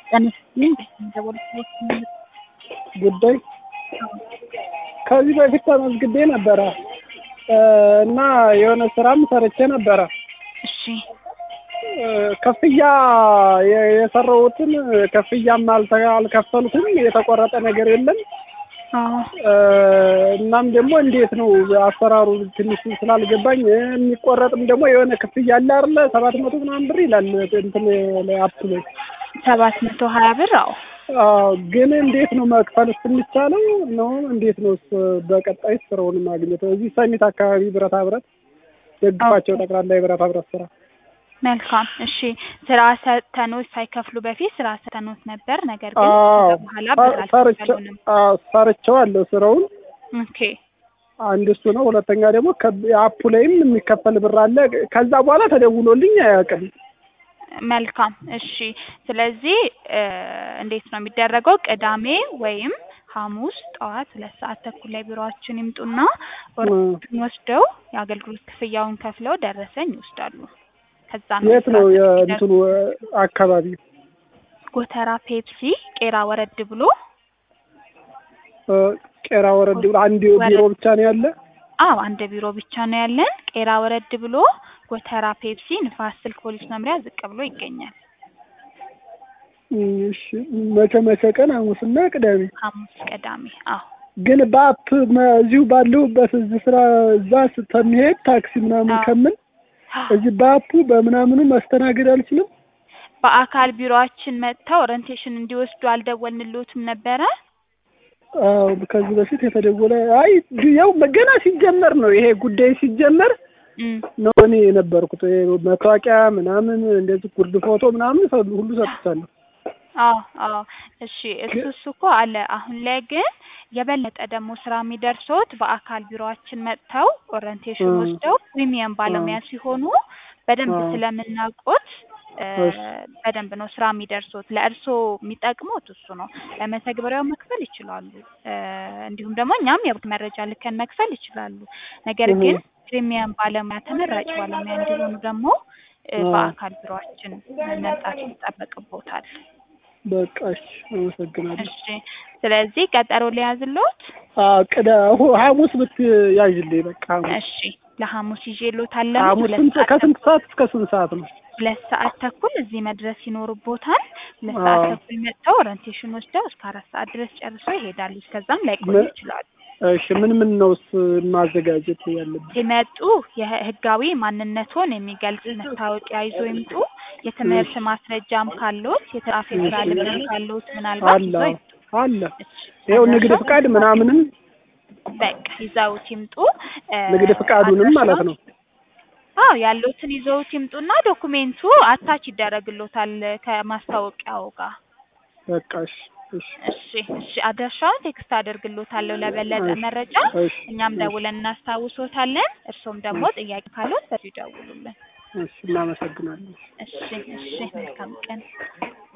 ተነስተን ደወልኩለት ጉዳይ ከዚህ በፊት ተመዝግቤ ነበረ እና የሆነ ስራም ሰርቼ ነበረ። እሺ ክፍያ የሰራሁትን ክፍያም አልተ- አልከፈልኩም። የተቆረጠ ነገር የለም። አዎ እናም ደግሞ እንዴት ነው አሰራሩ ትንሽ ስላልገባኝ የሚቆረጥም ደግሞ የሆነ ክፍያ አለ አይደለ? ሰባት መቶ ምናምን ብር ይላል እንትን ላይ አፕ ላይ ሰባት መቶ ሀያ ብር አዎ አዎ። ግን እንዴት ነው መክፈል የሚቻለው ነው? እንዴት ነው በቀጣይ ስራውን ማግኘት? እዚህ ሰሚት አካባቢ ብረታ ብረት ደግፋቸው ጠቅላላ የብረታ ብረት ስራ መልካም እሺ ስራ ሰተኖት ሳይከፍሉ በፊት ስራ ሰተኖት ነበር ነገር ግን አዎ ከዛ በኋላ ብር አልከፈሉንም አዎ፣ ሰርቼዋለሁ ስራውን ኦኬ አንድ እሱ ነው። ሁለተኛ ደግሞ አፑ ላይም የሚከፈል ብር አለ። ከዛ በኋላ ተደውሎልኝ አያውቅም። መልካም እሺ ስለዚህ እ እንዴት ነው የሚደረገው ቅዳሜ ወይም ሐሙስ ጠዋት ሁለት ሰዓት ተኩል ላይ ቢሮአችን ይምጡና ወረቀቱን ወስደው የአገልግሎት ክፍያውን ከፍለው ደረሰኝ ይወስዳሉ ከዛ ነው የት ነው ስራ የእንትኑ አካባቢ? ጎተራ ፔፕሲ ቄራ ወረድ ብሎ እ ቄራ ወረድ ብሎ አንድ ቢሮ ብቻ ነው ያለ? አዎ አንድ ቢሮ ብቻ ነው ያለን ቄራ ወረድ ብሎ ጎተራ ፔፕሲ ንፋስ ስልክ ፖሊስ መምሪያ ዝቅ ብሎ ይገኛል እሺ መቼ መቼ ቀን? ሐሙስና ቅዳሜ። ሐሙስ ቅዳሜ አዎ ግን በአፕ መ- እዚሁ ባለሁበት እዚህ ስራ እዛ ስተሚሄድ ታክሲ ምናምን አዎ። ከምን እዚህ በአፑ በምናምኑ ማስተናገድ አልችልም። በአካል ቢሮአችን መጥተው ኦሪንቴሽን እንዲወስዱ አልደወልንልዎትም ነበረ አዎ ከዚህ በፊት የተደወለ አይ ያው ገና ሲጀመር ነው ይሄ ጉዳይ ሲጀመር እም ነው እኔ የነበርኩት ይሄ መታወቂያ ምናምን እንደዚህ ጉርድ ፎቶ ምናምን ሰ- ሁሉ ሰጥቻለሁ። አዎ አዎ እሺ እሱ እሱ እኮ አለ አሁን ላይ ግን የበለጠ ደግሞ ስራ የሚደርሶት በአካል ቢሮአችን መጥተው ኦሪንቴሽን እ ወስደው ፕሪሚየም ባለሙያ ሲሆኑ በደንብ አዎ። ስለምናውቆት እ እሺ በደንብ ነው ስራ የሚደርሶት ለእርስዎ የሚጠቅሙት እሱ ነው በመተግበሪያው መክፈል ይችላሉ እ እንዲሁም ደግሞ እኛም የባንክ መረጃ ልከን መክፈል ይችላሉ ነገር እህ ግን ፕሪሚየም ባለሙያ ተመራጭ ባለሙያ እንዲሆኑ ደግሞ እ አዎ። በአካል ቢሮአችን መምጣት ይጠበቅቦታል በቃ እሺ አመሰግናለሁ። እሺ ስለዚህ ቀጠሮ ሊያዝልዎት አዎ ቅዳ ሁ- ሐሙስ ብትያዥልኝ በቃ ሐሙስ እሺ ለሐሙስ ይዤልዎታለሁ ሐሙስ ሁለት ስንት ሰዓት ከስንት ተኩል ሰዓት እስከ ስንት ሰዓት ነው? ሁለት ሰዓት ተኩል እዚህ መድረስ ይኖርቦታል ሁለት ሰዓት አዎ ተኩል መጥተው ኦሪንቴሽን ወስደው እስከ አራት ሰዓት ድረስ ጨርሰው ይሄዳሉ እስከዛም ላይቆዩ ምን ይችላሉ እሺ ምን ምን ነውስ ማዘጋጀት ያለብን? ሲመጡ የህጋዊ ማንነቶን የሚገልጽ መታወቂያ ይዞ ይምጡ የትምህርት ማስረጃም ካለዎት የተጻፈ የስራ እሺ ልምድም ካለዎት ምናልባት አለ ይዘው ይምጡ አለ እሺ ይኸው ንግድ አድራሻው ፍቃድ ምናምንም በቃ ይዘውት ይምጡ እ ንግድ ፍቃዱንም ማለት አድራሻውን ነው። አዎ ያለዎትን ይዘውት ይምጡና ዶኩሜንቱ አታች ይደረግሎታል ከማስታወቂያው ጋር በቃ እሺ እሺ እሺ እሺ አድራሻውን ቴክስት አደርግሎታለሁ ለበለጠ እሺ መረጃ እሺ እኛም እሺ ደውለን እናስታውሶታለን እርሶም ደግሞ እሺ ጥያቄ ካለዎት በዚሁ ይደውሉልን እሺ እናመሰግናለን። እሺ እሺ መልካም ቀን